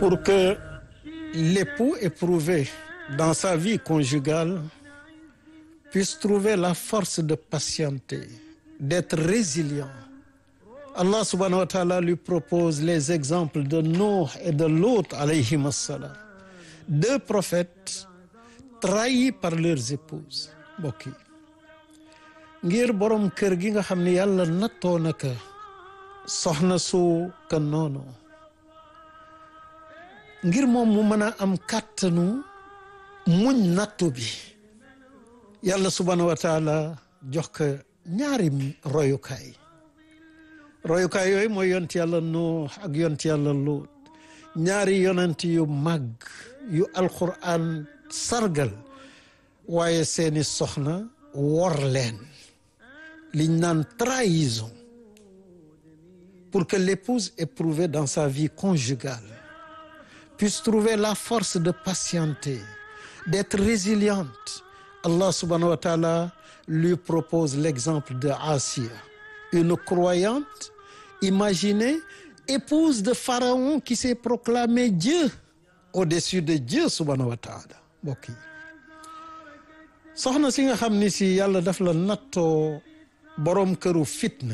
pour que l'époux éprouvé dans sa vie conjugale puisse trouver la force de patienter, d'être résilient. Allah subhanahu wa ta'ala lui propose les exemples de Nuh et de Lot alayhim assalam deux prophètes trahis par leurs épouses mbokk yi ngir borom kër gi nga xam ne yàlla nattoo na ka soxna su ka noonu ngir moom mu mën a am kàttanu muñ nattu bi yàlla subhanahu wa taala jox ko ñaari royukaay royukaay yooyu mooy yont yàlla Nuux ak yont yàlla Luut ñaari yonent yu màgg yu alquran sargal waaye seeni soxna wor leen liñ naan trahison pour que l'épouse éprouvée dans sa vie conjugale puisse trouver la force de patienter d'être résiliente Allah subhanahu wa ta'ala lui propose l'exemple de Asiya une croyante imaginez épouse de Pharaon qui s'est proclamé Dieu au-dessus de Dieu subhanahu wa ta'ala mbokk yi soxna si nga xam ni si yàlla daf la nattoo boroom këru fitna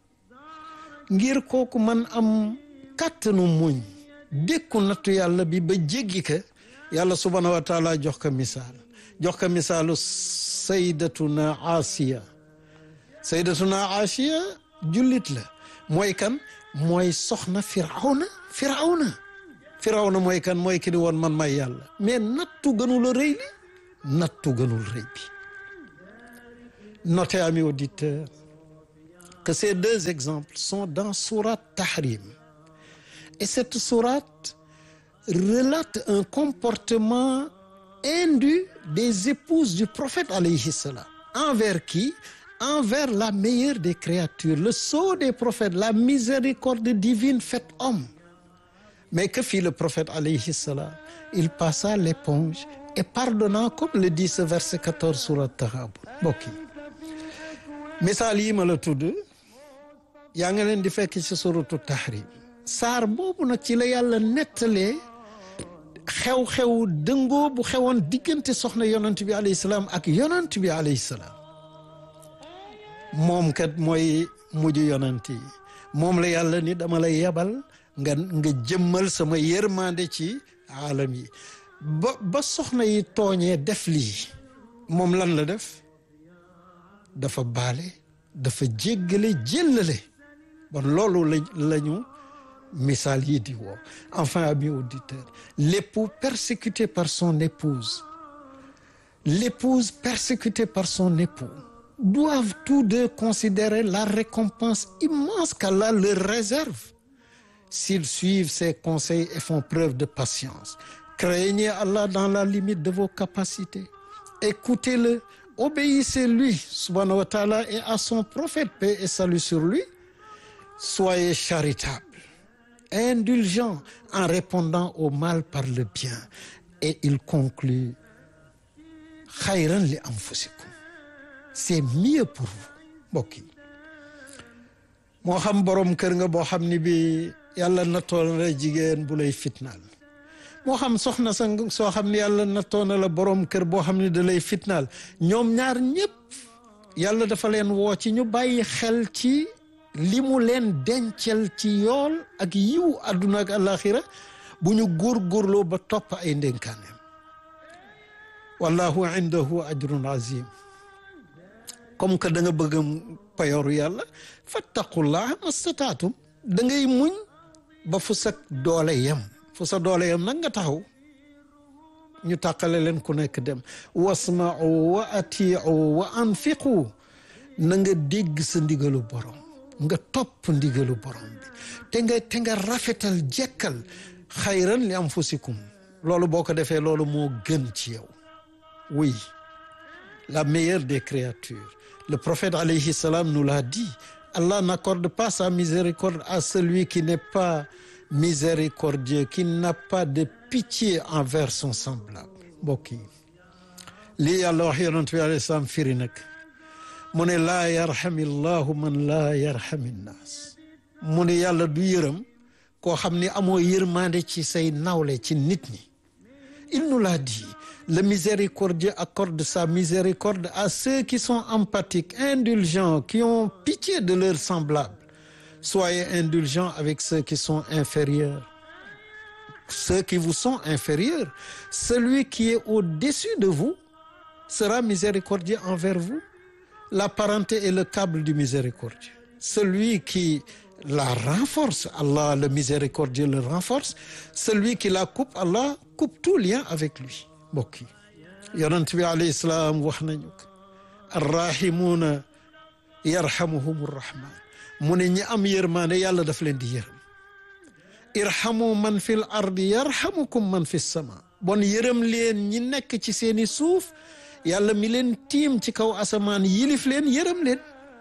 ngir kooku man am kàttanu muñ dékku nattu yàlla bi ba jéggi ka yàlla subhanahu wa taala jox ko misaal jox ko misaalu saydatuna Asiya saydatuna Asiya jullit la mooy kan mooy soxna firawna firawna firawna mooy kan mooy ki di woon man may yàlla mais nattu gënul a rëy li nattu gënul rëy bi notez amis auditeurs que ces deux exemples sont dans sourate Tahrim et cette sourate relate un comportement indu des épouses du prophète alayhi salam envers qui envers la meilleure des créatures le sceau des prophètes la miséricorde divine faite homme mais que fit le prophète alayhi salam il passa l'éponge et pardonnant comme le dit ce verset 14 sourate Taghabun mbokk yi misaal yi ma la tudd yaa nga leen di fekk ci suratu Tahrim saar boobu nag ci la yàlla nettalee xew-xew dëngoo bu xewoon diggante soxna yonent bi alayhi salaam ak yonent bi alayhi salaam moom kat mooy mujj yonent yi moom la yàlla ni dama lay yebal nga nga jëmmal sama yërmande ci aalam yi ba ba soxna yi tooñee def lii moom lan la def dafa baale dafa jéggale jéllale bon loolu la lañu misaal yi di woo enfin amis auditeurs l'époux persécuté par son épouse l'épouse persécutée par son époux doivent tous deux considérer la récompense immense qu'Allah leur réserve s'ils suivent ses conseils et font preuve de patience craignez Allah dans la limite de vos capacités écoutez-le obéissez-lui subhanahu wa ta'ala et à son prophète paix et salut sur lui soyez charitables indulgents en répondant au mal par le bien et il conclut xayran li anfusikum c'est mieux pour vous mbokk yi moo xam borom kër nga boo xam ni bi yàlla nattoon la jigéen bu lay fitnaal moo xam soxna sa soo xam ne yàlla nattoon na la borom kër boo xam ne da lay fitnaal ñoom ñaar ñëpp yàlla dafa leen woo ci ñu bàyyi xel ci li mu leen dencal ci yool ak yiw àdduna ak alaxira bu ñu góorgóorloo ba topp ay ndénkaaneem wallahu indahu ajrun azim comme que da nga bëgg payoru yàlla fattaqullah mastataatum da ngay muñ ba fu sa doole yem fu sa doole yem nag nga taxaw ñu tàqale leen ku nekk dem wasma'u wa ati'u wa anfiqu na nga dégg sa ndigalu borom nga topp ndigalu borom bi te nga te nga rafetal jekkal xayran li anfusikum loolu boo ko defee loolu moo gën ci yow oui la meilleure des créatures le prophète alayhi salam nous l'a dit Allah n'accorde pas sa miséricorde à celui qui n'est pas miséricordieux qui n'a pas de pitié envers son semblable mbokk yi lii yàlla wax yonent bi alayhi salaam firi nag mu ne laa yarxami llahu man laa yarxami nnaas mu ne yàlla du yërëm koo xam ni amoo yërmande ci say nawle ci nit ñi il nous l'a dit le miséricordieux accorde sa miséricorde à ceux qui sont empathiques indulgents qui ont pitié de leurs semblables soyez indulgents avec ceux qui sont inférieurs ceux qui vous sont inférieurs celui qui est au-dessus de vous sera miséricordieux envers vous la parenté est le câble du miséricordieux celui qui la renforce Allah le miséricordieux le renforce celui qui la coupe Allah coupe tout lien avec lui mbokk yi yonent bi alayhi salaam wax nañu ko arrahimuuna yarhamuhum rrahman mu ne ñi am yërmaande yàlla daf leen di yërëm irhamu man fil ardi yarhamukum man fi sama bon yërëm leen ñi nekk ci seeni suuf yàlla mi leen tiim ci kaw asamaan yilif leen yërëm leen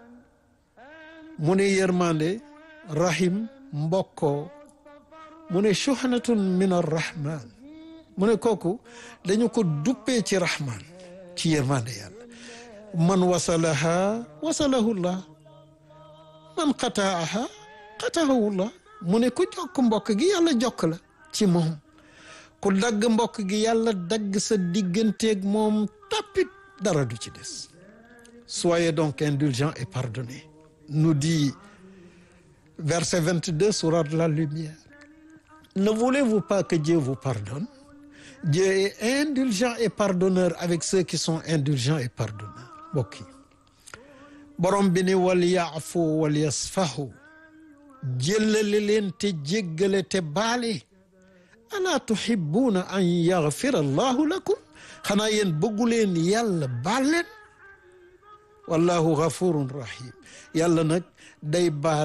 mu ne yërmande rahim mbokkoo mu ne shuhnatun min arrahman mu ne kooku dañu ko duppee ci rahman ci yërmande yàlla man wasalaha wasalahullah man qataaha qataahullah mu ne ku jokk mbokk gi yàlla jokk la ci moom ku dagg mbokk gi yàlla dagg sa digganteeg moom tapit dara du ci des soyez donc indulgents et pardonnez nous dit verset 22 sourate de la lumière ne voulez-vous pas que Dieu vous pardonne Dieu est indulgent et pardonneur avec ceux qui sont indulgents et pardonneurs mbokk yi borom bi ni wal yaafu wal yasfahu jëllale leen te jéggale te baale alaa tuhibbuuna an yaghfira allahu lakum xanaa yéen bëggu leen yàlla baal leen wallahu ghafurun rahim yàlla nag day baal